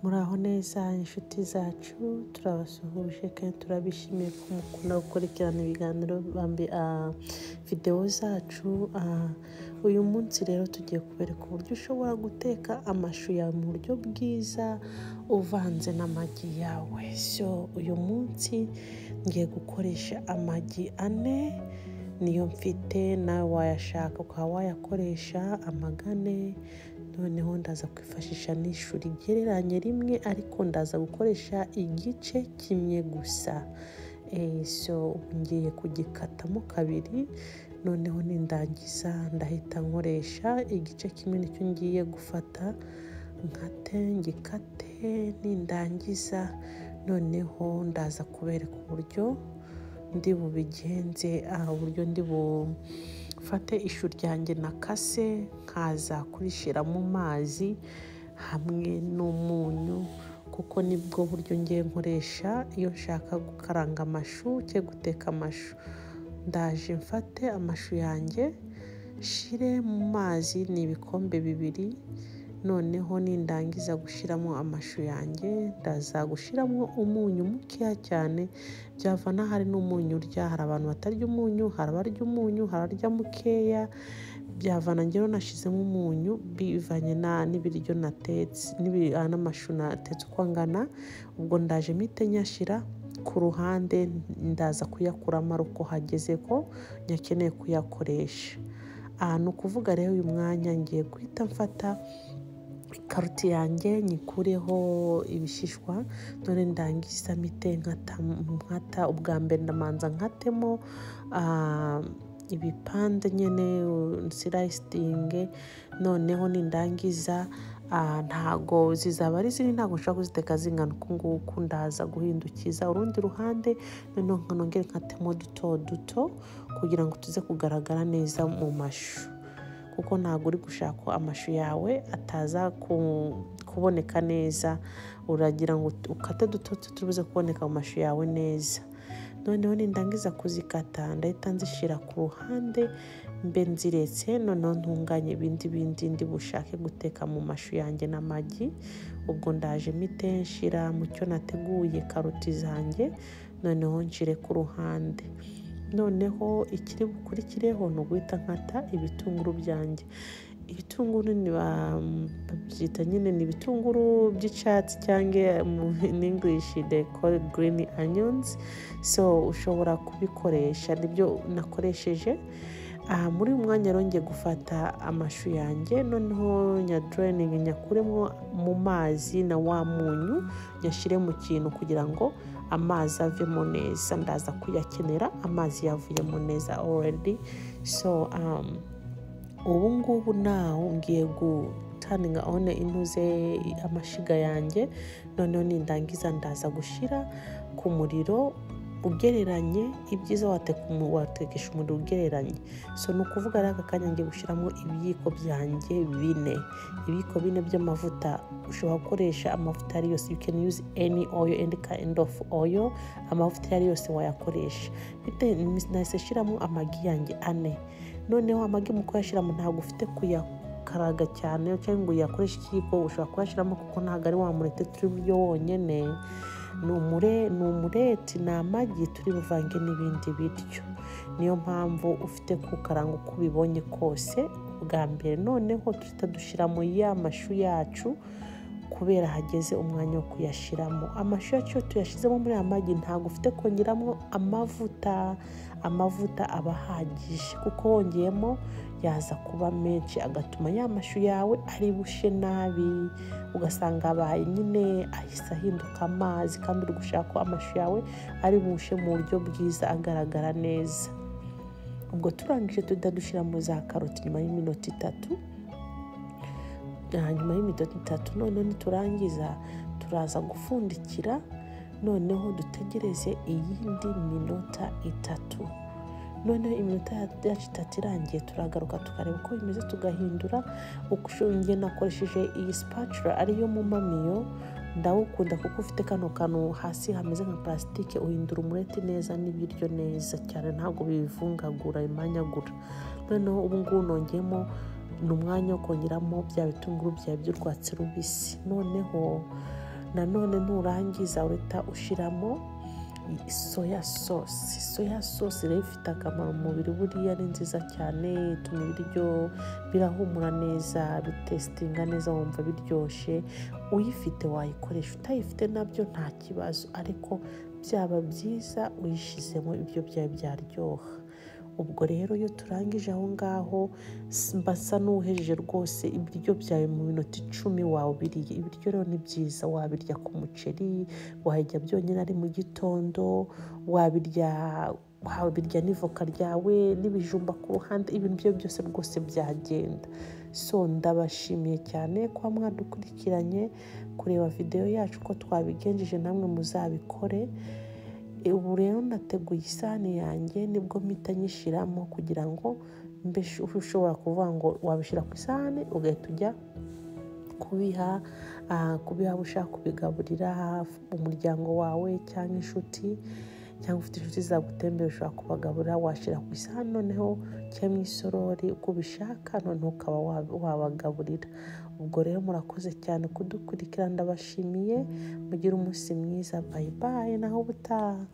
muraho neza inshuti zacu turabasuhuje kandi turabishimiye ko mukunda gukurikirana ibiganiro videwo zacu uyu munsi rero tugiye kubereka uburyo ushobora guteka amashu yawe mu buryo bwiza uvanze n'amagi yawe so uyu munsi ngiye gukoresha amagi ane niyo mfite nawe wayashaka ukaba wayakoresha amagane noneho ndaza kwifashisha n'ishu rigereranye rimwe ariko ndaza gukoresha igice kimwe gusa so ngiye kugikatamo kabiri noneho nindangiza ndahita nkoresha igice kimwe nicyo ngiye gufata nkate ngikate nindangiza noneho ndaza kubereka uburyo ndi bubigenze uburyo ndi bufate ishu ryanjye nakase nkaza kurishyira mu mazi hamwe n'umunyu kuko nibwo buryo ngiye nkoresha iyo nshaka gukaranga amashu cyangwa guteka amashu ndaje mfate amashu yanjye shire mu mazi ni ibikombe bibiri noneho nindangiza gushyiramo amashu yanjye ndaza gushyiramo umunyu mukeya cyane byavana hari n'umunyu urya hari abantu batarya umunyu hari abarya umunyu hari abarya mukeya byavana ngero nashyizemo umunyu bivanye n'ibiryo natetse n'amashu natetse uko angana ubwo ndaje mite nyashyira ku ruhande ndaza kuyakuramo ari uko hageze ko nyakeneye kuyakoresha aha ni ukuvuga rero uyu mwanya ngiye guhita mfata karoti yanjye nyikureho ibishishwa none ndangiza mite nkata ubwa mbere ndamanza nkatemo ibipande nyine sirayisingi noneho nindangiza ntago zizaba ari ziri ntabwo nshobora kuziteka zingana uku nguku ndaza guhindukiza urundi ruhande noneho nongere nkatemo duto duto kugira ngo tuze kugaragara neza mu mashu kuko ntabwo uri gushaka amashu yawe ataza kuboneka neza uragira ngo ukate duto tubuze kuboneka mu mashu yawe neza noneho nindangiza kuzikata ndahita nzishyira ku ruhande mbe nziretse noneho ntunganye ibindi bindi ndi bushake guteka mu mashu yanjye n'amagi ubwo ndaje mite nshira mu cyo nateguye karoti zanjye noneho nshire ku ruhande noneho ikiri bukurikireho ni uguhita nkata ibitunguru byanjye ibitunguru babyita nyine ni ibitunguru by'icyatsi cyangwa in english they call green onions so ushobora kubikoresha nibyo nakoresheje aha muri uyu mwanya rongeye gufata amashu yanjye noneho nyadureningi nyakuremo mu mazi na wa munyu nyashyire mu kintu kugira ngo amazi avemo neza ndaza kuyakenera amazi yavuyemo neza already so um, ubu ngubu nawe ngiye gutaninga one intuze amashiga yanjye noneho nindangiza ndaza gushyira ku muriro ugereranye ibyiza watekesha umuriro ugereranye so ni ukuvuga rero aka kanya ngiye gushyiramo ibiyiko byanjye bine ibiyiko bine by'amavuta ushobora gukoresha amavuta ari yose you can use any oil and kind of oil amavuta ari yose wayakoresha nahise shyiramo amagi yanjye ane noneho amagi mu kuyashyiramo ntabwo ufite kuyakaraga cyane cyangwa ngo uyakoreshe ikiyiko ushobora kuyashyiramo kuko ntabwo ari wa murete turi buryo wonyine ni umureti ni amagi turi buvange n'ibindi biryo niyo mpamvu ufite kukaranga uko ubibonye kose bwa mbere noneho duhita dushyiramo ya mashu yacu kubera hageze umwanya wo kuyashyiramo amashu yacu iyo tuyashyizemo muri aya magi ntabwo ufite kongeramo amavuta amavuta aba ahagije kuko wongeyemo yaza kuba menshi agatuma ya mashu yawe ari bushe nabi ugasanga abaye nyine ahise ahinduka amazi kandi uri gushaka ko amashu yawe ari bushe mu buryo bwiza agaragara neza ubwo turangije tujya dushyira muri za karoti nyuma y'iminota itatu hanyuma y'imidodo itatu noneho niturangiza turaza gupfundikira noneho dutegereze iyindi minota itatu noneho iminota yacu itatu irangiye turagaruka tukareba uko bimeze tugahindura ushungiye nakoresheje iyi sipacura ariyo mumamiyo ndawukunda kuko ufite kano kantu hasi hameze nka purasitike uhindura umureti neza n'ibiryo neza cyane ntabwo bivungagura bimanyagura noneho ubu ngubu nongeyemo ni umwanya wo kongeramo bya bitunguru byawe by'urwatsi rubisi noneho nanone nurangiza uhita ushyiramo soya sosi soya sosi rero ifite akamaro mu mubiri buriya ni nziza cyane ituma ibiryo birahumura neza bitesitinga neza wumva biryoshye uyifite wayikoresha utayifite nabyo nta kibazo ariko byaba byiza uyishyizemo ibyo byaba byaryoha ubwo rero iyo turangije aho ngaho mbasa n'uhejeje rwose ibiryo byawe mu minota icumi wawubiriye ibiryo rero ni byiza wabirya ku muceri wabirya byonyine ari mu gitondo wabirya wabirya n'ivoka ryawe n'ibijumba ku ruhande ibintu byo byose rwose byagenda so ndabashimiye cyane kuba mwadukurikiranye kureba videwo yacu ko twabigenjeje namwe muzabikore ubu rero nateguye isahani yanjye nibwo mpita nyishyiramo kugira ngo mbe ushobora kuvuga ngo wabishyira ku isahani ugahita ujya kubiha kubiha abo ushaka kubigaburira umuryango wawe cyangwa inshuti cyangwa ufite inshuti zagutembera ushobora kubagaburira washyira ku isahani noneho cyangwa mu isorori uko ubishaka noneho ukaba wabagaburira ubwo rero murakoze cyane kudukurikira ndabashimiye mugire umunsi mwiza bayibaye naho ubutaha